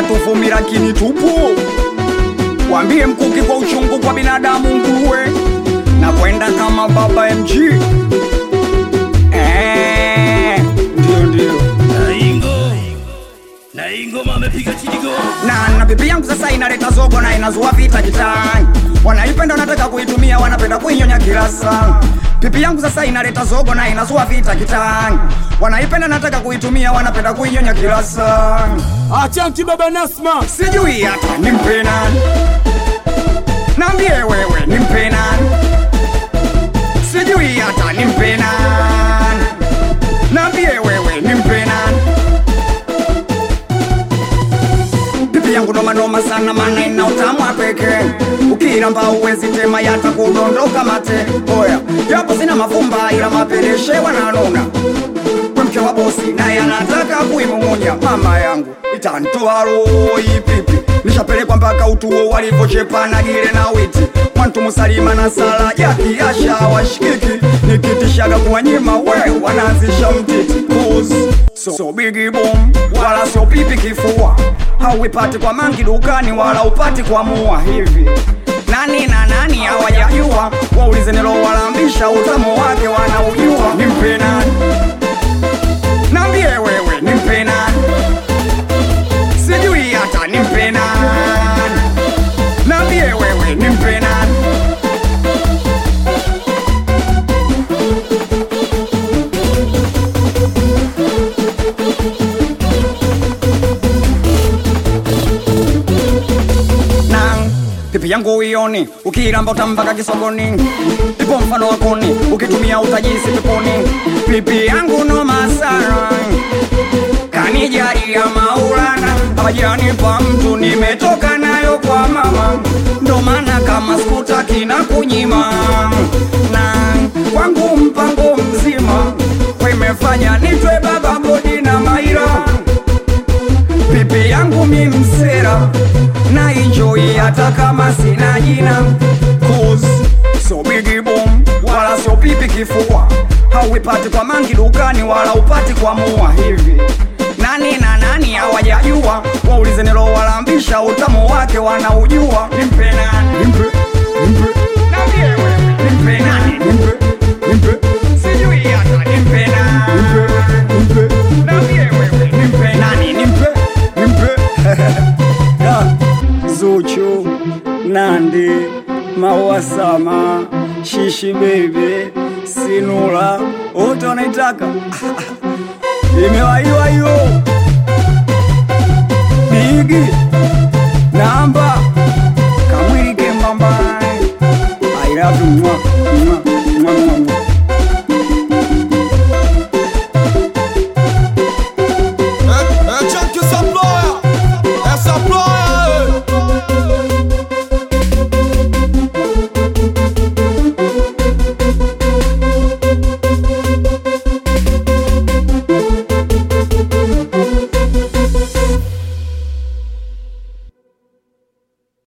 tuvumi lakini tupo wambie mkuki kwa uchungu kwa binadamu nguruwe na kwenda kama baba mg Eh, ndio ndio Naingo Naingo amepiga chidigo na na bibi yangu sasa inaleta zogo na inazua vita kitani wanaipenda wanataka kuitumia wanapenda kuinyonya kila saa pipi yangu sasa inaleta zogo na inazua vita kitani wanaipenda nataka kuitumia wanapenda kuinyonya kila saa Achanti baba Nasma, sijui hata nimpe nani nambie wewe nimpe nani sijui hata nimpe nani nambie wewe nimpe nani pipi yangu nomanoma sana mana ina utamu wa pekee ukiramba uwezi tema yata kudondoka mate oya japo sina mafumba ila mapeleshe wananuna we mke wa bosi naye anataka kuimung'unya mama yangu itantoa roho ipipi nishapelekwa mpaka utuo walivyochepana gile na witi mwantu musalima na sala yakiasha washikiki nikitishaga kuwanyima we wanaanzisha mtiti Cause so, so bigi boom wala sio pipi kifua hauipati kwa mangi dukani wala upati kwa mua hivi nani na nani hawajajua waulize nilowalambisha utamu wake wanaujua nimpe nani nambie wewe nimpe nani sijui hata nimpe nani nambie wewe nimpe nani nang pipi yangu uioni ukiramba utambaka kisogoni ipo mfano wakoni ukitumia utajisi peponi pipi yangu noma sana kanijalia maulana hawajanipa mtu nimetoka nayo kwa mama ndo maana kama skutaki na kunyima na kwangu mpango mzima wimefanya nitwe baba bodi na maira pipi yangu mi msera na enjoy hata kama sina jina Cause so bigi boom wala sio pipi kifua hauipati kwa mangi dukani wala upati kwa mua hivi nani na nani hawajajua waulize nilowalambisha utamu wake wanaujua nimpe nani nimpe nimpe Niambie wewe, nimpe nani nimpe nimpe sijui hata nimpe nani nimpe nimpe Niambie wewe, nimpe nani nimpe nimpe Ya, Zuchu, Nandi, Mawasama, Shishi Baby, Sinula, wote wanaitaka imewaiwa hiyo Bigi namba kamwili kembamba I love you mwa, mwa.